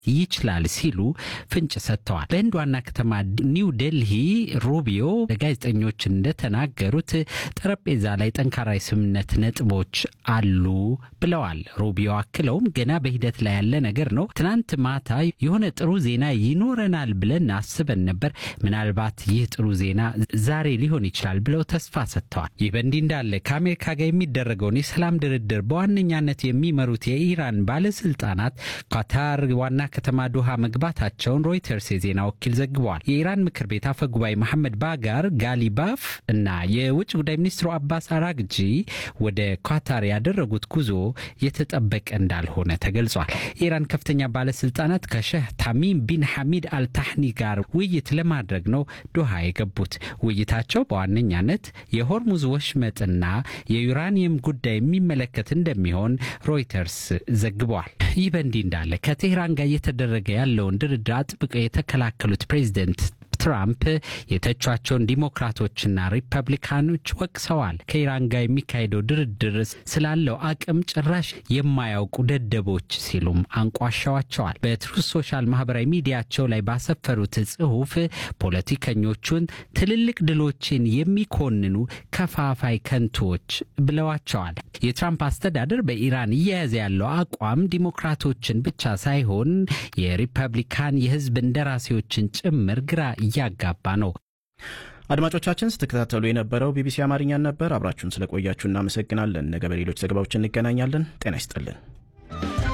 ይችላል ሲሉ ፍንጭ ሰጥተዋል። በህንድ ዋና ከተማ ኒው ዴልሂ ሩቢዮ ለጋዜጠኞች እንደተናገሩት ጠረጴዛ ላይ ጠንካራ የስምምነት ነጥቦች አሉ ብለዋል። ሩቢዮ አክለውም ገና በሂደት ላይ ያለ ነገር ነው። ትናንት ማታ የሆነ ጥሩ ዜና ይኖረናል ብለን አስበን ነበር። ምናልባት ይህ ጥሩ ዜና ዛሬ ሊሆን ይችላል ብለው ተስፋ ሰጥተዋል። ይህ በእንዲህ እንዳለ ከአሜሪካ ጋር የሚደረገውን የሰላም ድርድር በዋነኛነት የሚመሩት የኢራን ባለስልጣናት ኳታር ዋና ከተማ ዶሃ መግባታቸውን ሮይተርስ የዜና ወኪል ዘግበዋል። የኢራን ምክር ቤት አፈ ጉባኤ መሐመድ ባጋር ጋሊባፍ እና የውጭ ጉዳይ ሚኒስትሩ አባስ አራግጂ ወደ ኳታር ያደረጉት ጉዞ የተጠበቀ እንዳልሆነ ተገልጿል። የኢራን ከፍተኛ ባለስልጣናት ከሼህ ታሚም ቢን ሐሚድ አልታህኒ ጋር ውይይት ለማድረግ ነው ዶሃ የገቡት። ውይይታቸው በዋነኛነት የሆርሙዝ ወሽመጥና የዩራኒየም ጉዳይ የሚመለከት እንደሚሆን ሮይተርስ ዘግቧል። ይህ በእንዲህ እንዳለ ከቴህራን ጋር እየተደረገ ያለውን ድርድር አጥብቀው የተከላከሉት ፕሬዚደንት ትራምፕ የተቿቸውን ዲሞክራቶችና ሪፐብሊካኖች ወቅሰዋል። ከኢራን ጋር የሚካሄደው ድርድር ስላለው አቅም ጭራሽ የማያውቁ ደደቦች ሲሉም አንቋሻዋቸዋል። በትሩዝ ሶሻል ማህበራዊ ሚዲያቸው ላይ ባሰፈሩት ጽሑፍ ፖለቲከኞቹን ትልልቅ ድሎችን የሚኮንኑ ከፋፋይ ከንቶች ብለዋቸዋል። የትራምፕ አስተዳደር በኢራን እየያዘ ያለው አቋም ዲሞክራቶችን ብቻ ሳይሆን የሪፐብሊካን የህዝብ እንደራሴዎችን ጭምር ግራ እያጋባ ነው። አድማጮቻችን ስትከታተሉ የነበረው ቢቢሲ አማርኛን ነበር። አብራችሁን ስለቆያችሁ እናመሰግናለን። ነገ በሌሎች ዘገባዎች እንገናኛለን። ጤና ይስጥልን።